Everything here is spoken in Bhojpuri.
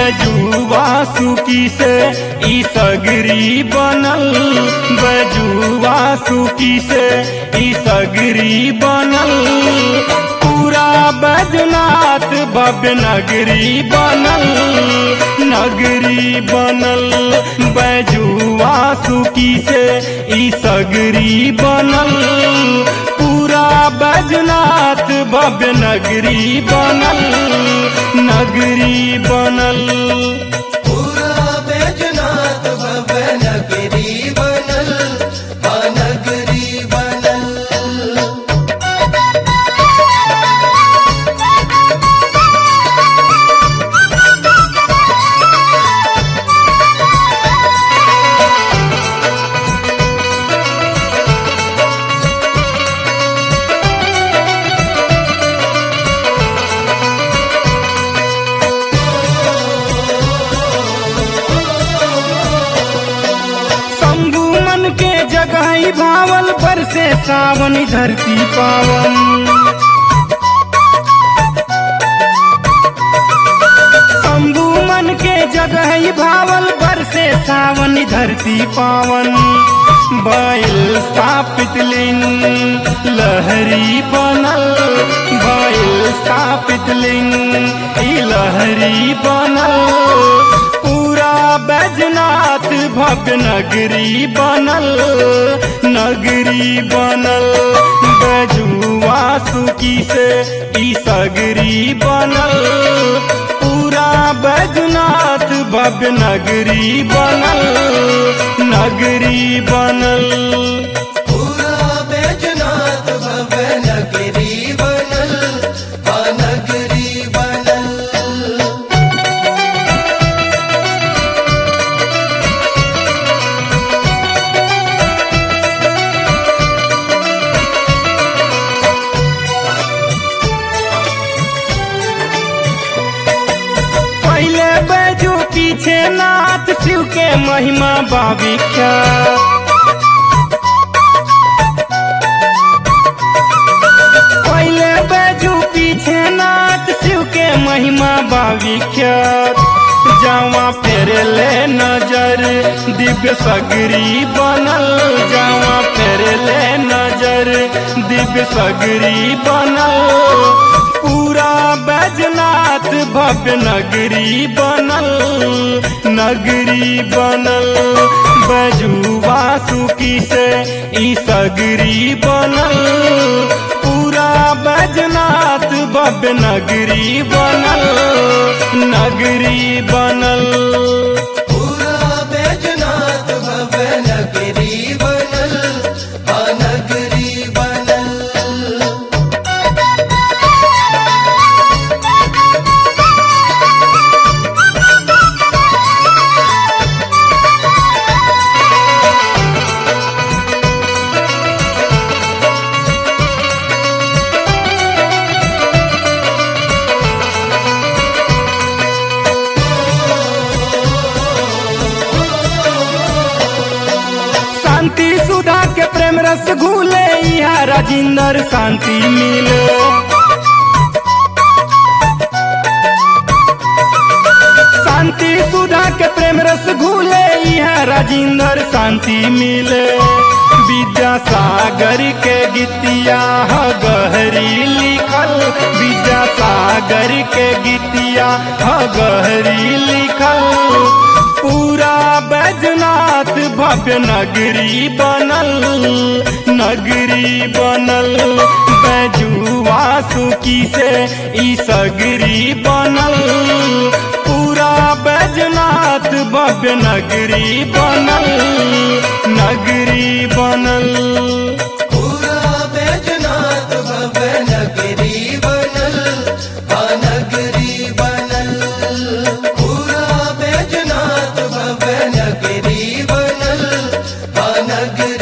बजुआ सुकी से ई सगरी बनल बजुआ सुकी से ई सगरी बनल पूरा बैजनाथ भव्य नगरी बनल नगरी बनल बैजुआ सुकी से ई सगरी बनल पूरा बैजनाथ भव्य नगरी बनल नगरी बनल पूरा बैजनाथ भव्य नगरी बनल हा नगरी बनल शंभु मन के जगह ही भावल पर से सावन धरती पावन शंभु मन के जगह ही भावल पर से सावन धरती पावन बैल स्थापित लिंग लहरी बनल बैल स्थापित लिंग ई लहरी बनल पूरा बैजनाथ भव्य नगरी बनल नगरी बनल बैजुआ सुकी से ई सगरी बनल पूरा बैजनाथ भव्य नगरी बनल नगरी बनल पूरा बैजनाथ भव्य नगरी बनल हा नगरी बनल पहले बैजू पीछे नाथ शिव के महिमा बाविख्या पहले बैजू पीछे नाथ शिव के महिमा बाविख्यात जावा फेरे ले नजर दिव्य सगरी बनल जावा फेरे ले नजर दिव्य सगरी बनल पूरा बैजनाथ भव्य नगरी बनल नगरी बनल बैजुआ सुकी से ई सगरी बनल पूरा बैजनाथ भव्य नगरी बनल नगरी बनल पूरा बैजनाथ भव्य नगरी बनल हा नगरी बनल शांति सुधा के प्रेम रस घूले यहाँ राजिंदर शांति मिले शांति सुधा के प्रेम रस घूले यहाँ राजिंदर शांति मिले विद्यासागर के गीतिया ह गहरी लिखल विद्यासागर के गीतिया ह गहरी लिखल पूरा बैजनाथ भव्य नगरी बनल नगरी बनल बैजुआ सुकी से ई सगरी बनल पूरा बैजनाथ भव्य नगरी बनल नगरी बनल पूरा बैजनाथ भव्य नगरी बनल हा नगरी बनल पूरा बैजनाथ भव्य नगरी बनल हा नगरी